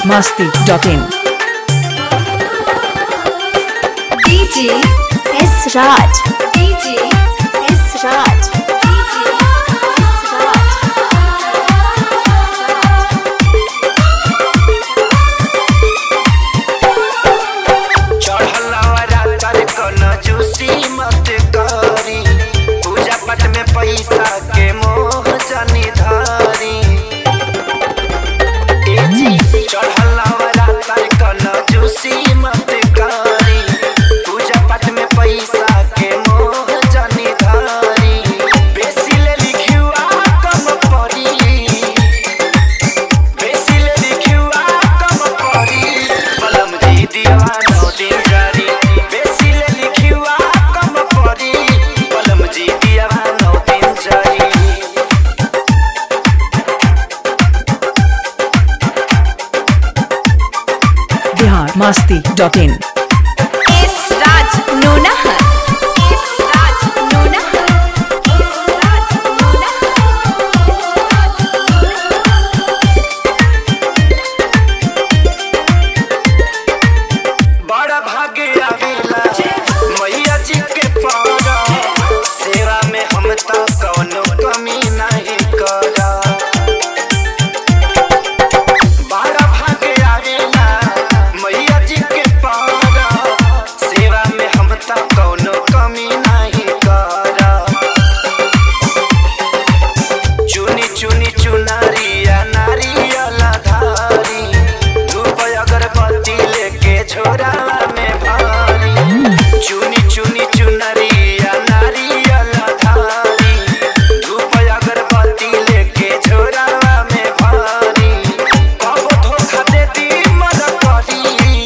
biharmasti.in DJ S Raj. DJ S Raj. DJ S Raj. चढ़लवरा तर कन juicy मत करी पूजा पाठ में पैसा के मोह जनी धारी ए जी चढ़लवरा तर कन जूसी मत करी पूजा पाठ में पैसा के मोह जनी धारी बेसी ले लिखुआ कम पड़ी बेसी ले लिखुआ कम पड़ी कलम जी दीवानो दिन जारी बेसी ले लिखुआ कम पड़ी कलम जी दीवानो दिन जारी biharmasti.in S Raj Nonahar. S Raj Nonahar. S Raj बड़ा भाग्य आवेला मैया जी के पारा सेवा में हम तो कौनो कमी नहीं करा बड़ा भाग्य आवेला मैया जी के पारा सेवा में हम तो कौनो कमी नहीं करा चुनी चुनी चुनरिया नारियल धारी धूप अगरबत्ती लेके झोरावा में भारी चुनी चुनी चुनरिया नारियल धारी धूप अगरबत्ती लेके झोरावा में भारी कब धोखा देती मर करी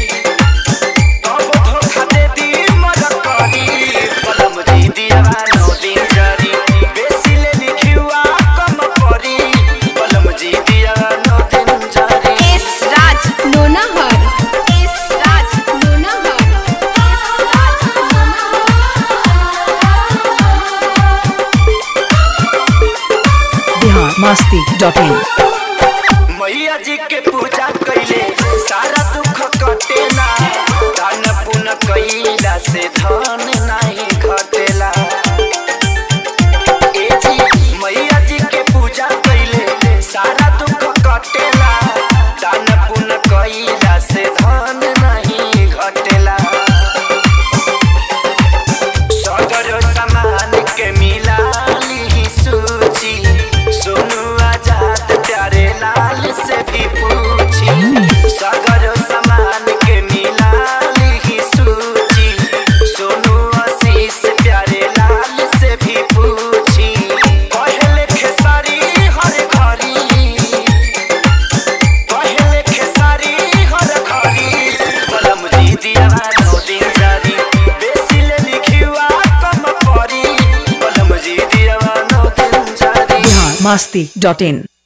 कब धोखा देती मर करी कलम जी दीवानो दिन जारी बेसी ले लिखुआ कम पड़ी कलम जी दीवानो दिन जारी S Raj Nonahar. S Raj Nonahar. S Raj biharmasti.in मैया जी के पूजा कैले सारा दुख कटेला दान पुण्य कैला से धन नहीं घटेला ए जी मैया जी के पूजा कैले सारा दुख कटेला दान पुण्य कैला से धन नहीं घटेला सगर सामान के मिला ली सूची सोनू आजाद प्यारे लाल से भी पूछी सगर सामान के मिला ली सूची सोनू आशीष प्यारे लाल से भी पूछी कहले खेसारी हर घरी कहले खेसारी हर घरी कलम जी दीवानो दिन जारी बेसी ले लिखुआ कम पड़ी कलम जी दीवानो दिन जारी biharmasti.in